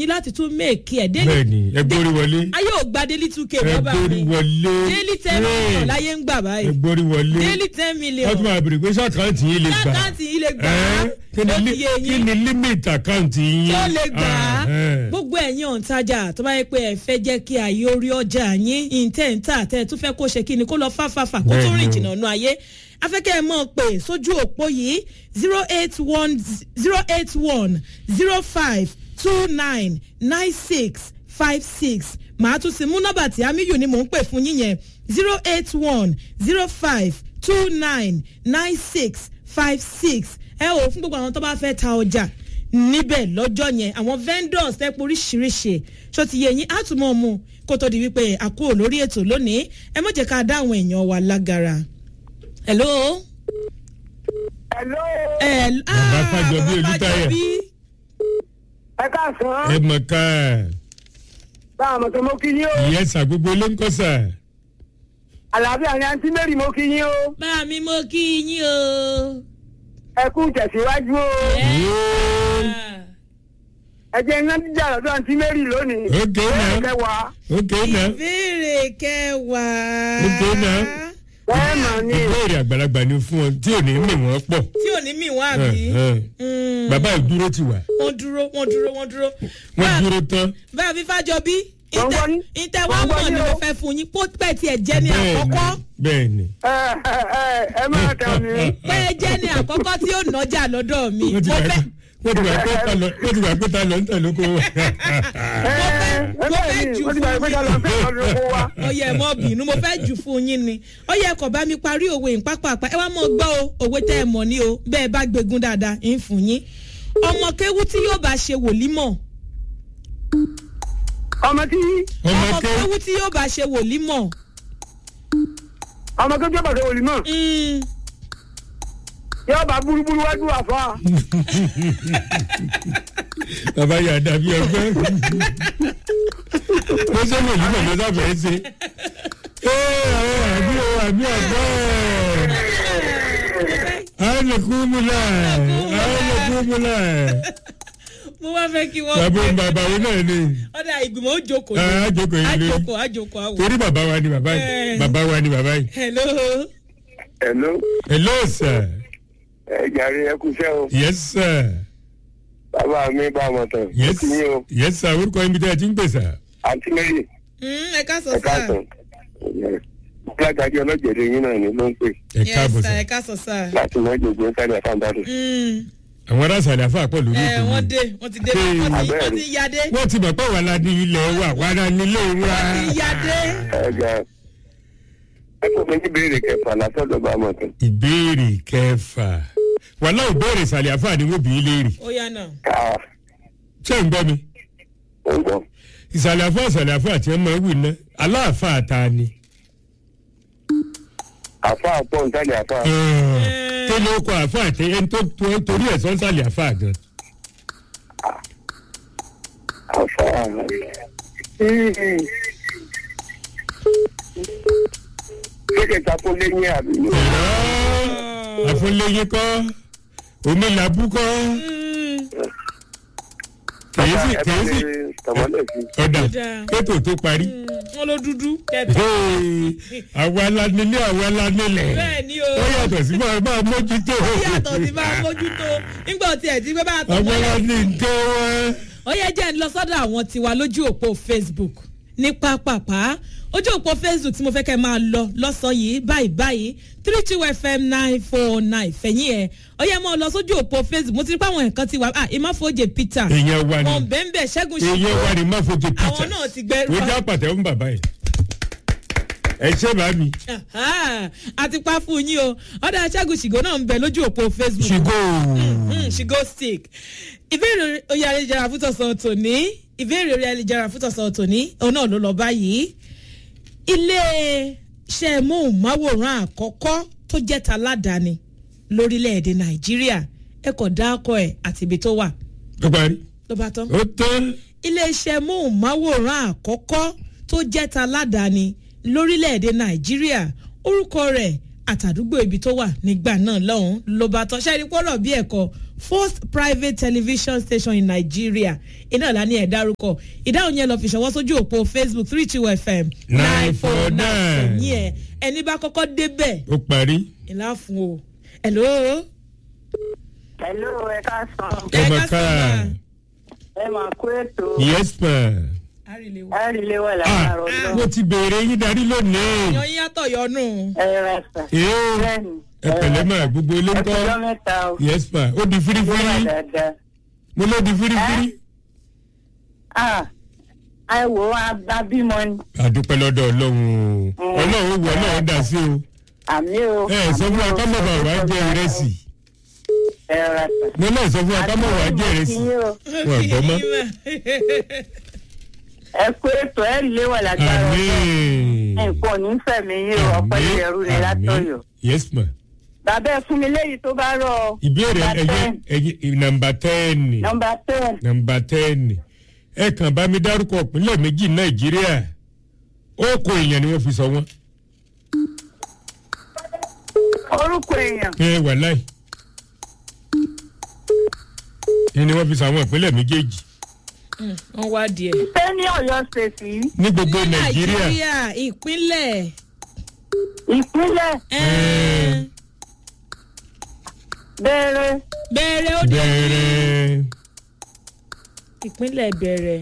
ní láti tún méèkì ẹ̀ délé bẹ́ẹ̀ni ẹ gbórí wọlé ayé ò gba daily two k ẹ bọ́ bá gbórí mi wọlé daily ten million Hey, láyé ń gbà ẹ báyìí gbórí wọlé daily ten million wọ́n tún máa bèrè pé sàkáǹtì yín lè gbà lákàntì yìí lè gbà á Ẹ́, kí ni ó ti li- yé kí yín ni límìtì àkáǹtì yín tó lè gbà á Ah, ẹ́. gbogbo ẹ̀yin òǹtajà tó bá yẹ pé ẹ fẹ́ jẹ́ kí ayé orí ọjà yín ìǹtẹ̀ǹtà tẹ́ ẹ tún fẹ́ kó ṣe kí ni kó lọ fáfáfá kó tún rìn Bẹ́ẹ̀ni o. jìnnà nù ayé afẹ́kẹ́ ẹ mọ̀ pé sójú òpó yìí zero eight one zero eight one zero five two nine nine six five six màá tún sí mú nọ́mbà tí amíyù ni mò ń pè fún yín yẹn zero eight one zero five two nine nine six five six ẹ ò fún gbogbo àwọn tó bá fẹ́ ta ọjà níbẹ̀ lọ́jọ́ yẹn àwọn vendors tẹ́ pé oríṣiríṣi ṣó ti yẹ yín á tún mọ̀ mu kó tó di wípé a kúrò lórí ètò lónìí ẹ má jẹ́ ká dá àwọn èèyàn wa lágara. hello. Hello. ẹ Bàbá Fájọbí Olútáyọ̀. ẹ káàsán. ẹ mọ̀ ká báwo mo tó mo kí yín o. ìyẹn sà gbogbo ló ń kọ́ sà àlàáfíà ni àǹtí mary mo kí yín o. bá mi mo kí yín o. ẹ kú tẹ̀síwájú o. ẹ jẹ́ iná jíjà lọ́dọ̀ àǹtí mary lónìí. Ok, now. kẹwàá. ok náà ìbéèrè kẹwàá. Ok, now. bẹ́ẹ̀ mà ni. ìbéèrè àgbàlagbà ni fún ọ tí ò ní mì wọ́n pọ̀ tí ò ní mì wọ́n àbí. Ẹ, ẹ. Mm. bàbá ìdúró ti wà wọ́n dúró wọ́n dúró wọ́n dúró. wọ́n dúró tán bá a fi fájọ bí Wọ́n gbọ́ ní- ìtẹ̀ wọ́n wọ́n gbọ́ mọ̀ ní ni o. mo fẹ́ fún yín kó pẹ́ tiẹ̀ jẹ́ ní àkọ́kọ́ bẹ́ẹ̀ ni ẹ ẹ ẹ ẹ máa tẹ̀ mí. pé jẹ́ ní àkọ́kọ́ tí ó nọjà lọ́dọ̀ mi wọ́n ti mo wà fẹ́ pé wọ́n ti wà pé ta lọ wọ́n ti wà pé ta lọ ń tẹ̀ lóko ẹ ẹ mo bẹ́ẹ̀ fẹ́ ni jù wọ́n ti bàyẹ̀ pé ká lọ fẹ́ lọ́dún kó wa. ọyẹ mọ bínú mo fẹ́ jù fún yín ni ọyẹ kò bá mi parí òwe ìpápápá ẹ wá mọ gbọ́ o òwe tẹ́ ẹ mọ̀ ní o bẹ́ẹ̀ bá gbégun dáadáa ń fún yín ọmọ kéwú tí yóò bá ṣe wòlímọ̀ ọmọ tí ọmọ ọmọ ké kéwú tí yóò bá ṣe wòlímọ̀ ọmọ tó jọba tó wòlí mọ mm, yóò bá burúburú wájú àfa. bàbá yà dàbí ọgbẹ́ ó ṣe wò yí bàbá sábẹ́ ṣe ee àwọn àbí o àbí ọgbẹ́ àwọn lè kú mu náà àwọn lè kú mu náà mo wá fẹ́ kí wọ́n bàbá òun bàbá òun náà ni ọ̀dà ìgbìmọ̀ ó jókòó ẹ á jókòó yìí lórí àjòkó àjòkó àwò. torí bàbá wa ni bàbá yìí Eh. bàbá wa ni bàbá yìí hello Hello, hello sir ẹ jàre ẹ kú iṣẹ́ o. yes sir Bàbá mi bá ọmọ tán. yes Kí yín o. yes sir orúkọ yín bí tẹ́ ẹ ti ń pè sá Àǹtí Mary, Mm, ẹ ká sọ ẹ sáà káàsán. Gbàgàdì ọlọ́jẹ̀dẹ̀ yín náà ni ló ń pè ẹ yes káàbọ̀ sir sá ẹ ká sọ sáà. láti mọ ìjòjò sáré àfàǹdàdù. Mm, àwọn aráàsàlẹ̀ àfà pọ̀ lórí ẹ ètò wọ́n yìí dé wọ́n ti dé Hey. wọ́n ti Abẹ́rẹ́. wọ́n ti yadé wọ́n ti mọ̀ pé wà lá ní ilẹ̀ wa wà lá nílé wa. ti yadé. Ẹ ga ẹ tó fi ní ìbéèrè kẹfà látọ̀dọ̀ bá ọmọ tán. ìbéèrè kẹfà wàhálà ìbéèrè ìsàlẹ̀ àfà ni wọ́n bí i léèrè ó yá náà. Ká ṣé ń gbọ́ mi ó ń gbọ́. ìsàlẹ̀ àfà ìsàlẹ̀ àfà àti ọmọ wì ná aláàfà ta ni. Àfa àpọ̀ ntàlẹ̀ àfa. kí ló kọ àfà àti ẹni tó tó- torí ẹ̀ sọ́nsàlẹ̀ àfà gan. Àfa. Ṣé kẹta kó lé ní àbí? àfọlẹ́yìn kọ́ omi làbú kọ́ kèé sì Ẹ bá kèé sì lè tọmọlẹ̀ sí. ọ̀dà Ọ̀dà. kétò tó parí. wọ́n ló dúdú kẹta. Hey, àwa la nílé àwa la nílẹ̀. bẹ́ẹ̀ ni o ó yàtọ̀ sí máa máa mójútó. ó yàtọ̀ sí máa mójútó nígbà tí ẹ̀ ti gbé bá a tọ́ àwa la mọ́lẹ̀. ní nǹkan wọn. ó yẹ jẹ́ ń lọ sọ́dọ̀ àwọn tiwa lójú òpó facebook ní pápápá ojú òpó facebook tí mo fẹ́ kẹ́ máa lọ lọ́sàn-án yìí báyìí báyìí three two fm nine four nine fẹ̀yìn ẹ̀ ó yẹ máa lọ sójú òpó facebook mo ti rí pé àwọn nǹkan ti wà ah ìmáfojè peter èèyàn wa wọn ni bẹ́ẹ̀ bẹ́ẹ̀ ṣẹ́gun èèyàn wa ni má fojú pizza. àwọn náà ti gbẹ ó já pàtẹ́ fún bàbá yìí. ẹ ṣé bá mi. Aha, àti pa fún yín o ọ̀dà ṣẹ́gun ṣìgò náà ń bẹ lójú òpó facebook ṣùgbọ́ Mm, she go stick ìbéèrè oyè ayélujára fún tọ̀sán tòní ìbéèrè oyè ayélujára fún tọ̀sán tòní òun náà ló lọ báyìí ilé iṣẹ́ móhùnmáwòrán àkọ́kọ́ tó jẹ́ ta ládàáni lórílẹ̀‐èdè nàìjíríà ẹ kò dáko ẹ̀ àti ibi tó wà ó parí. ló bá tán ó tán. ilé iṣẹ́ móhùnmáwòrán àkọ́kọ́ tó jẹ́ ta ládàáni lórílẹ̀‐èdè nàìjíríà orúkọ rẹ̀ àtàdúgbò ibi tó wà nígbà náà lọ́hùn ló bá tán ṣẹ́ni pọ́nrọ̀ bí ẹ̀kọ́ first private television station in nigeria iná ìlànà ẹ̀ dárúkọ ìdáhùn yẹn lọ fi ṣọwọ́ sójú òpó facebook three two fm 949. ẹ̀yìn ẹ̀ ẹni bá kọ́kọ́ débẹ̀ ó parí. ìlà fún o hello. hello ẹ ká sàn Ẹ ọmọ ká ká sọ̀rọ̀. ẹ máa kó ètò yes ma. ẹ rí ilé wà ah lára ọdún mo ti béèrè yín darí lónìí. yan yín yàtọ̀ yọnu. ẹ rẹ sà ee bẹ́ẹ̀ni ẹ pẹ̀lẹ́ mà gbogbo ilé ń ẹ fi kọ́. ọjọ́ mẹ́ta o yes ma ó di ilé wà firifiri dáadáa mo ló di firifiri. ah ẹ wò ó abímọ ni àdúpẹ́ lọ́dọ̀ ọlọ́run o ọlọ́run ó wọ ọlọ́run dà sí o. àmì o ẹ ẹ sọ fún wa ká mọ̀ bá wa jẹ ìrẹsì. ẹ rẹ sà mo náà sọ fún wa ká mọ̀ wá jẹ ìrẹsì. wọn gbọ́ mọ́. ẹ kó ètò ẹ rí ilé wà lágbára ọdún àmín. nǹkan ò ní fẹ̀mí yín o ọ̀pẹ́ Àmín. ìyẹ̀rù ni látọ̀yọ̀ Àmín. yes ma. bàbá ẹ fún mi léyìí tó bá rọ ọ. ìbéèrè Number ẹyẹ 10. ẹyẹ nàmbà tẹ́ẹ̀nì. nọmba ten nàmbà tẹ́ẹ̀nì. ẹ kàn bá mi dárúkọ ìpínlẹ̀ méjì nàìjíríà ó kó èèyàn ni wọ́n fi sọ wọ́n. orúkọ èèyàn ẹ wà láì. ẹ ni wọ́n fi sọ àwọn ìpínlẹ̀ méjèèjì wọ́n wá díẹ̀. ṣé ní ọ̀yọ́ ṣèṣì ní gbogbo ní nàìjíríà. nàìjíríà ìpínlẹ̀ ìpínlẹ̀ ẹ̀ẹ́n, bẹ̀rẹ̀ bẹ̀rẹ̀ ó dé bẹ̀rẹ̀ ìpínlẹ̀ bẹ̀rẹ̀.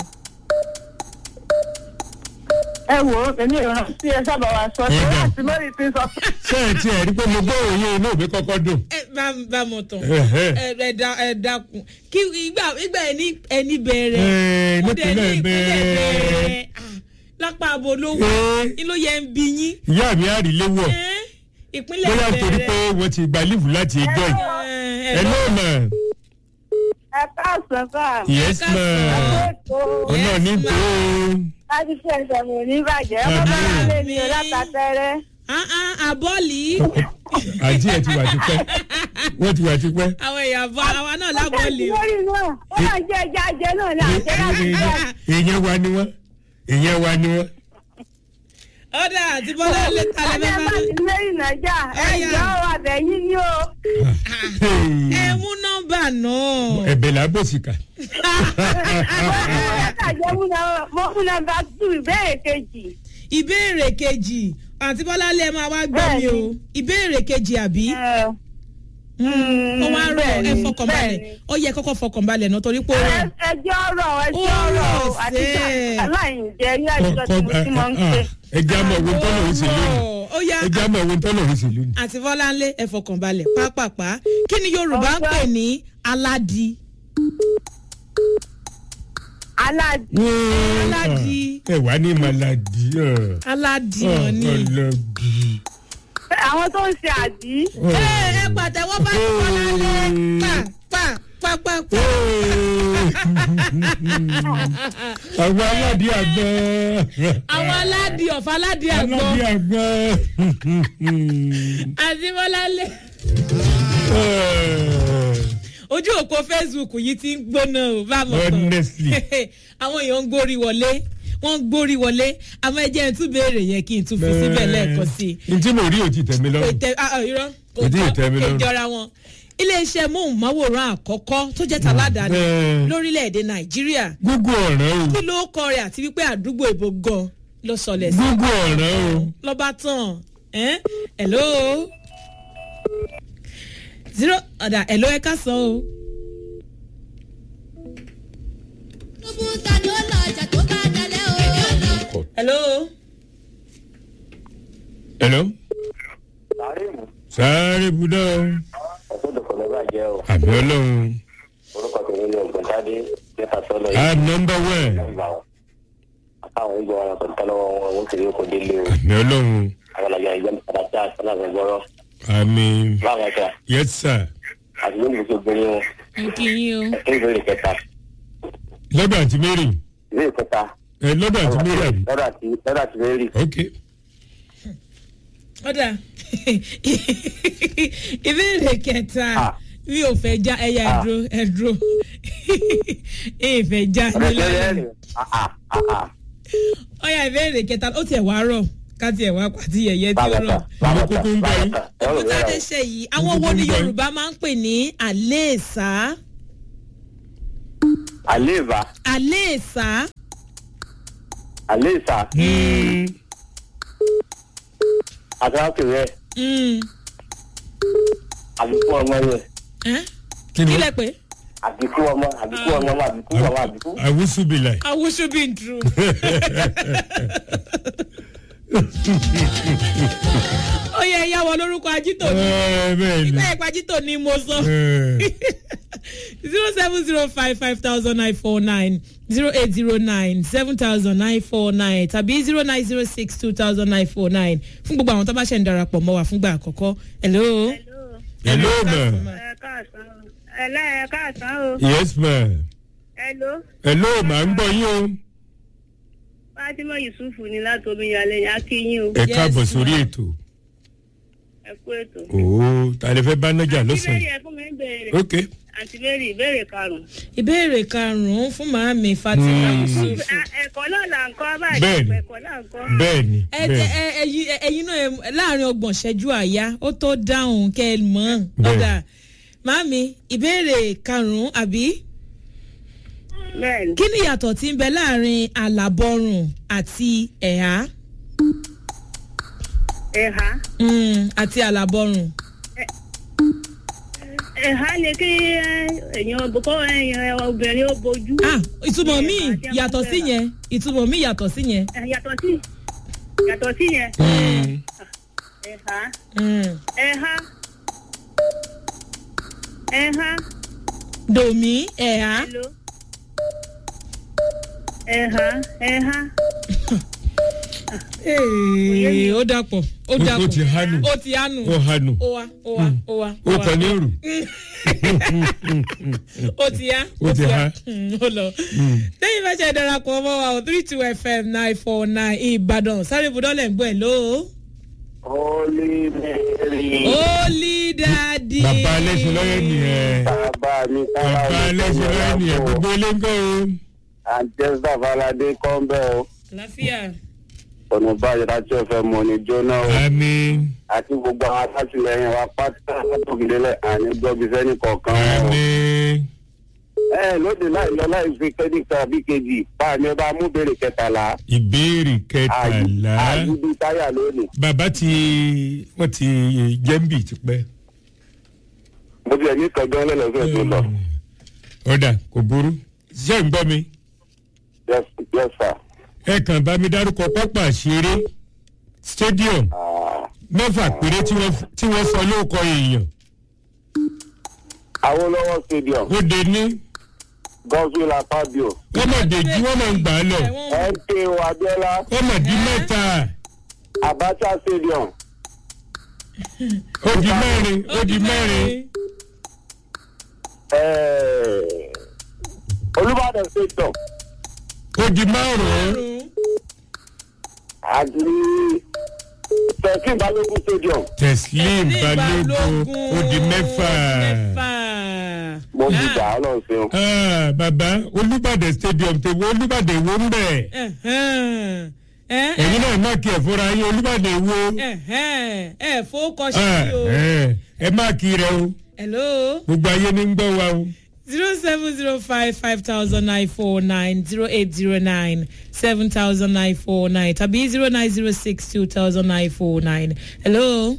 ẹ wò ó èmi ìran tí ẹ sábà wá sọ ṣé Ọ̀dà. láti lórí ti sọ pé ṣé ẹ ti ẹ̀ rí pé mo gbọ́ òye inú mi kọ́kọ́ dùn. ẹ bá bá mọ̀ tán Ẹ̀hẹ́. ẹ ẹ da ẹ dákun kí ìgbà ìgbà ẹni ẹni bẹ̀rẹ̀ Ẹ̀, ó dẹ̀ ní nípínlẹ̀ ìpínlẹ̀ bẹ̀rẹ̀. bẹ̀rẹ̀ Ah, lápá abo ló wà Ẹ̀. ní ló yẹ ń bi yín ìyá mi á rí léwọ̀ Ẹ́, ìpínlẹ̀ bóyá torí pé bẹ̀rẹ̀ wọ́n ti gba lífù láti ẹjọ́ yìí. ẹ ẹ ló mà ẹ káàsán sáà yes ká ma ètò ọ̀nà ní tó láti ṣe ìṣẹ̀mù ní ìbàjẹ́ ọmọ Àmín. bá lè ní o látàtẹ́rẹ́ àbọ̀lì àǹtí ẹ̀ ti wà tipẹ́ wọ́n ti wà tipẹ́. àwọn èèyàn bọ àwa náà lábọ̀lì o. lórí náà ó máa jẹ́ ẹja jẹ náà ní àjẹ́ láti jẹ́ èèyàn wa ni wọ́n èèyàn wa ni wọ́n. ọ̀dà àti bọ́lá lẹ́tà ọjọ́ lẹ́fẹ̀ẹ́ bá máa ti lórí nàìjà ẹ Ọ̀yá. jọ àbẹ̀yìn ni o ẹ mú nọ́mbà náà. ẹ̀bẹ̀ là bò sí kà. látàjẹ́ mú nọmba tù ìbéèrè kejì ìbéèrè kejì àti bọ́lá lẹ́ máa wá gbọ́ mi o Bẹ́ẹ̀ni. ìbéèrè kejì àbí. ó wá rọ ẹ fọkànbalẹ̀ ó yẹ kọ́kọ́ fọkànbalẹ̀ náà torí pé ó rọ. ẹjọ́ ọ̀rọ̀ ẹjọ́ Ó ọ̀rọ̀ rọ̀ àtijọ́ sí. aláìjẹ́ ní àtijọ́ tí mo ti máa ń ṣe. ẹ jẹ́ àmọ̀ owó tọ́lọ̀ ń ṣe lónìí ó yá ẹ jẹ́ àmọ̀ owó tọ́lọ̀ ń ṣe lónìí. àti bọ́láńlé ẹ fọkànbalẹ̀ pápápá kí ni yorùbá ń pè ní aládì. aládì Aládì. ẹ wà ní maladi. aládì wọn ni. ọlọ́dì. àwọn tó ń ṣe àdí ẹ ẹ pàtẹ́wọ́ bá ti bọ́láńlé pa pa pa pa pa. àwọn aládìí àgbọn. àwọn aládì ọ̀fà aládì àgbọ̀ aládìí àgbọn. àti bọ́láńlé. ojú òpó facebook yìí ti ń gbóná o bá mọ̀ tán. honestly. àwọn èèyàn ń gbórí wọlé wọ́n ń gbórí wọlé àmọ́ ẹ jẹ́ ẹ tún béèrè yẹn kí n tún fi síbẹ̀ lẹ́ẹ̀kan sí i. n tí mo rí o ti tẹ̀ mí kò lọ́rùn. tẹ ah, ah, irọ́ kò Kò tí ì tọ́ tẹ́ mi kò lọ́rùn. jọra wọn. iléeṣẹ́ móhùnmáwòrán àkọ́kọ́ tó jẹ́ tàládàáni Bẹ́ẹ̀. lórílẹ̀‐èdè nàìjíríà gúgú ọ̀ràn o kí ló kọ rẹ̀ àti wípé àdúgbò ìbò gan ló sọlẹ̀ sí gúgú ọ̀ràn o. lọ́ba tán ẹ́n hello zero ọ̀dà hello ẹ ká sọ o. Tinubu ta ni ó lọ ọjà tó bá dalẹ̀ o. hello hello. sàárèmù sáré budá o. ọ̀gbọ́dọ̀ kọ̀ lọ́ba jẹ́ o àbí ọlọ́run. orúkọ tèmi ni ọ̀gbọ̀ntàdé jẹ́ta sọ́lọ́ i'm number one. nígbà wọn àtàwọn ń gbọ́ wọn kò tán lọ́wọ́ wọn wọn kiri kò délé o àbí ọlọ́run. àwọn ọ̀làjà ìjọ àdàtà àtàlàgbẹ̀ gbọ́rọ̀ àmì báwọn ẹ̀ka yes sir. àti lórí gbogbo obìnrin wọn n kì í yín o. ẹ̀kẹ́ ìbéèrè kẹta lọ́dọ̀ àti mary. ìbéèrè kẹta ẹ lọ́dọ̀ àti mary àbí. lọ́dọ̀ àti lọ́dọ̀ àti mary ok. ọ̀dà ìbéèrè kẹta Ah. mi ò fẹ́ já ẹ̀yà Ah. ẹ̀dúró ẹ̀dúró ìfẹ́ já ọ̀rẹ́ nílẹ̀ tẹ́lẹ̀ rẹ̀ àà àà ọ̀yà ìbéèrè kẹta ó tiẹ̀ wá rọ̀ káti ẹ̀ wá pàtí yẹ̀yẹ́ tí ó bàbàtà rọ̀. bàbàtà kúkú ń bẹ yín. bàbàtà ẹ̀rọ òkúta ìyá dé rẹ̀ ṣe yìí àwọn wo ni yorùbá máa ń pè ní àléèsá àléèvà àléèsá àléèsà Mm, àtàkùn rẹ̀ mm, àbíkú ọmọ rẹ̀ ẹ́? kí ni kí lẹ pé àbíkú ọmọ àbíkú ọmọ àbíkú ọmọ àbíkú. àwùsùbìlà awusu bí n dúró. ó yẹ ẹyá wọ lórúkọ ajítò ní bẹ́ẹ̀ ni ìgbà ìpa ajítò ní mo sọ Eh, zero seven zero five five thousand nine four nine zero eight zero nine seven thousand nine four nine tàbí zero nine zero six two thousand nine four nine fún gbogbo àwọn tó bá ṣe ń darapọ̀ mọ́ wa fúngbà àkọ́kọ́ hello. hello ma ẹ káàsán o ẹlẹ́ ẹ káàsán o yes ma hello hello ma ń gbọ́ yín o fatima yusufu ni láti omiyalé yẹn akínyìn o ẹ Yes, káàbọ̀ sórí ma. ètò ẹ kú ètò. ooo ta lè fẹ́ bá nájà àǹtí lọ́sàn-án bẹ́ẹ̀rì ẹ fún mi ń béèrè ok àǹtí bẹ́ẹ̀rì ìbéèrè karùn-ún. ìbéèrè karùn-ún fún màámi fatima Mm. yusuf. À, ẹ̀kọ́ náà là ń kọ́ báyìí Bẹ́ẹ̀ni. ẹ̀kọ́ náà ń kọ́. bẹ́ẹ̀ ni ẹ jẹ bẹ́ẹ̀ ẹ ẹyin ẹyin náà ẹ- láàrin ọgbọ̀n ṣẹ́jú àyá ó tó dáhùn kẹ́ ẹ mọ̀ ọ́n. Bẹ́ẹ̀. ọ̀dà màámi ìbéèrè karùn-ún àbí bẹ́ẹ̀ni kí ni ìyàtọ̀ tí ń bẹ láàrin àlàbọrùn àti ẹ̀há ẹ̀há Mm, àti àlàbọrùn. ẹ̀há ni kí ẹ, èèyàn kó èèyàn obìnrin ó bojú. ah ìtumọ̀ mi Ẹ̀há jẹ́ yàtọ̀ sí fún yẹn ìtumọ̀ mi yàtọ̀ sí yẹn. ẹ̀, yàtọ̀ sí yàtọ̀ sí yẹn Mm, ẹ̀há Mm. ẹ̀há ẹ̀há dòmí ẹ̀há hello ẹ̀há ẹ̀há Ee, ó dàpọ̀ ó ó dàpọ̀ ti hánu ó ti hánu ó hánu ó wá ó wá ó wá ó kàn ní òrù ó ti yá Ó ti há. Mm, ó lọ lẹ́yìn fẹ́ ṣe darapọ̀ mọ́ wa o three two fm nine four nine ìbàdàn sáré ibùdókòlẹ̀ ń gbọ́ ẹ̀ lóo. Holy Mary. Holy Daddy. bàbá alẹ́sìn lọ́yẹ̀ nìyẹn bàbá mi sára bàbá alẹ́sìn lọ́yẹ̀ nìyẹn gbogbo ilé ń kọ́ o àjẹsà falade kọ́ńbẹ́ o Àlàáfíà. ọ̀nà báyìí láti ọ̀fẹ́ mọ̀ ní jóná o àmì àti gbogbo àwọn alátìlẹyìn wa pátá látòkìdélẹ̀ àní gbọ́bí sẹ́ni kọ̀ọ̀kan o. àmì ẹ lóde láì lọ láì fi kẹ́díkà bí kejì báàmì ẹ bá mú béèrè kẹtàlá ìbéèrè kẹtàlá àyùbí táyà lónìí. bàbá tí wọ́n ti jẹ́ǹbì tipẹ́ mo ti ẹ̀ ní kọjọ́ lẹ́lẹ́sẹ̀ tó lọ. ọ̀dà kò burú ṣé ń gbọ́ mi yes yes sir. ẹ kàn bá mi dárúkọ pápá ṣeré stadium Ah, mẹ́fà péré tí wọ́n- tí wọ́n sọ lóòkọ èèyàn Awolowo stadium ó de ní godswill akpabio wọ́n mọ̀ dèjì wọ́n mọ̀ ń gbà á lọ mko abiola wọ́n mọ̀ di mẹ́ta abacha stadium ó di mẹ́rin ó di mẹ́rin eh, olùbàdàn stadium ó di márùn-ún àti thirteen balógun stadium teslim balógun ó di mẹ́fà. mo fi gbà á lọ ṣeun. Ah, bàbá olùbàdàn stadium tèwo olùbàdàn èwo ń bẹ̀ ẹ̀yin náà má kí ẹ̀ fúnra yín olùbàdàn èwo ẹ fowókọ Ah, sí o. eh, ẹ má kí rẹ o hello gbogbo ayé ní ń gbọ́ wa o. zero seven zero five five thousand nine four nine zero eight zero nine seven thousand nine four nine tàbí zero nine zero six two thousand nine four nine hello.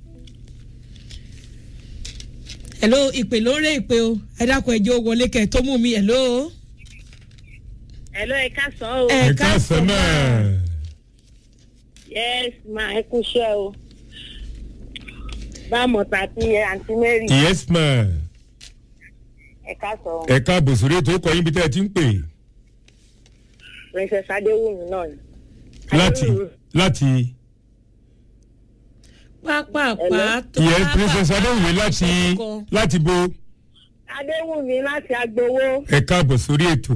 hello ìpè ló ń ré ìpè o ẹ dákun ẹjọ wọlé kẹ tó mú mi hello. hello ẹ káàsán o Ẹ ẹ káàsán náà yes ma ẹ kú iṣẹ́ o bá mọ̀tà àti àǹtí mary yes ma ẹ káàsán o ẹ káàbọ̀ sórí ètò ọkọ̀ yín bí tẹ́ ẹ ti ń pè princess adéwùmí náà ni. láti láti pápápá tó ìyẹn princess adéwìnwé láti láti bo adéwùmí láti agbowó ẹ káàbọ̀ sórí ètò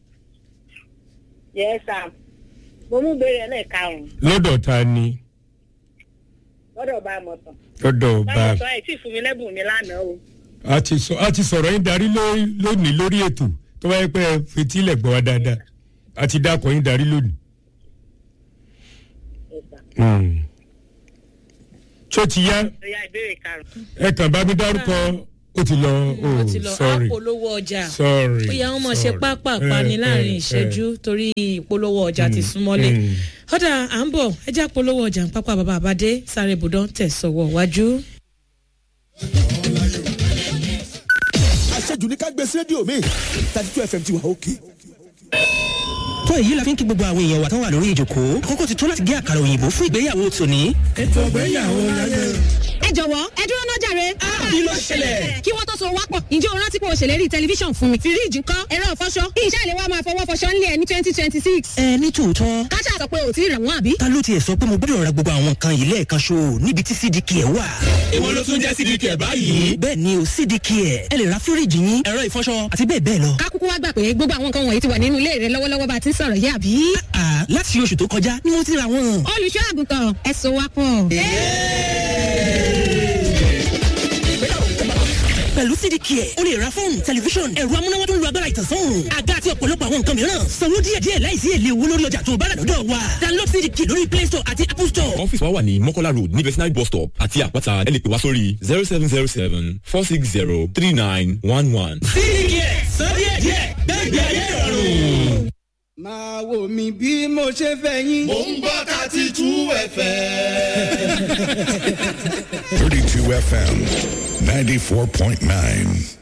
yes sir mo mú béèrè lẹ́ẹ̀karùn-ún lọ́dọ̀ ta ni lọ́dọ̀ bá mọ̀tàn lọ́dọ̀ bá bá mọ̀tàn ẹ̀ tí fún mi lẹ́bùn mi lánàá o a ti sọ a ti sọ̀rọ̀ yín darí ló- lónìí lórí ètò tó bá yẹ pé ẹ fetílẹ̀ gbọ́ wa dáadáa a ti dákọ̀ yín darí lónìí. Yes, sir. Mm. tó ti yá Ọya ìbéèrè karùn-ún. ẹ kàn bá mi dárúkọ ó ti lọ ó ti oh lọ sorry àpolówó ọjà sorry ó yẹ wọn mọ̀ ṣe sorry. pápápá ní Eh, láàrin eh, ìṣẹ́jú torí ìpolówó ọjà ti súnmọ́lé mm. ọ̀dà à ń bọ̀ ẹjẹ́ àpolówó ọjà ń pápá bàbá àbádé sáré ibùdó tẹ̀sọ̀wọ̀ wájú. àṣejù ní ká gbé sí rédíò mi thirty two fm ti wà òkè. tó èyí la fi ń kí gbogbo àwọn èèyàn wa tán wà lórí ìjòkó àkókò ti tó láti gé àkàrà òyìnbó fún ìgbéyàwó tòní. ètò ìgbéyàwó láyé. ẹ jọ̀wọ́ ẹ dúró náà jàre. kí ló ṣẹlẹ̀? kí wọ́n tó so wápọ̀ ǹjẹ́ o rántí pé o ṣèlérí tẹlifíṣàn fún mi. fíríìjì ńkọ́ ẹ̀rọ ìfọṣọ kí iṣẹ́ ìléwọ́ máa fọwọ́ fọṣọ ńlẹ̀ ní twenty twenty six. ẹ ní tòótọ́ káṣá sọ pé o ti rà wọ́n àbí. ta ló tiẹ̀ sọ pé mo gbọ́dọ̀ ra gbogbo àwọn nǹkan yìí lẹ́ẹ̀kan ṣo níbi tí cdk ẹ̀ wà. ìwọ ló tún jẹ́ sídìí kẹ̀ báyìí. bẹ́ẹ̀ ni o cdk ẹ̀ ẹ lè ra fíríìjì yín ẹ̀rọ ìfọṣọ àti bẹ́ẹ̀ bẹ́ẹ̀ lọ. ká kúkú wá gbà pé gbogbo àwọn nǹkan wọ̀nyí ti wà nínú ilé rẹ lọ́wọ́lọ́wọ́ bá a ti ń sọ̀rọ̀ yìí àbí. àà láti oṣù tó kọjá ni mo ti ra wọn. olùṣọ́ àgùntàn ẹ so wápọ̀. pẹ̀lú cdk ẹ̀ o lè ra fóònù tẹlifíṣọ̀n ẹ̀rọ amúnáwá tó ń lo agbára ìtànsán àga àti ọ̀pọ̀lọpọ̀ àwọn nǹkan mìíràn sanwó díẹ̀díẹ̀ láìsí èlé owó lórí ọjà tó o bá rà lọ́dọ̀ wa download cdk lórí play store àti apple store. ọ́fíìsì wa wà ní mọ́kọ́lá road ní vetinary bus stop àti àpáta ẹ lè pè wá sórí zero seven zero seven four six zero three nine one one. cdk san díẹ̀díẹ̀ gbẹ́gbẹ́ ayé ìrọ̀rùn. máa wò mí bí mo ṣe fẹ́ yín. Mo ń gbọ́ thirty two FM. 32 FM 94.9.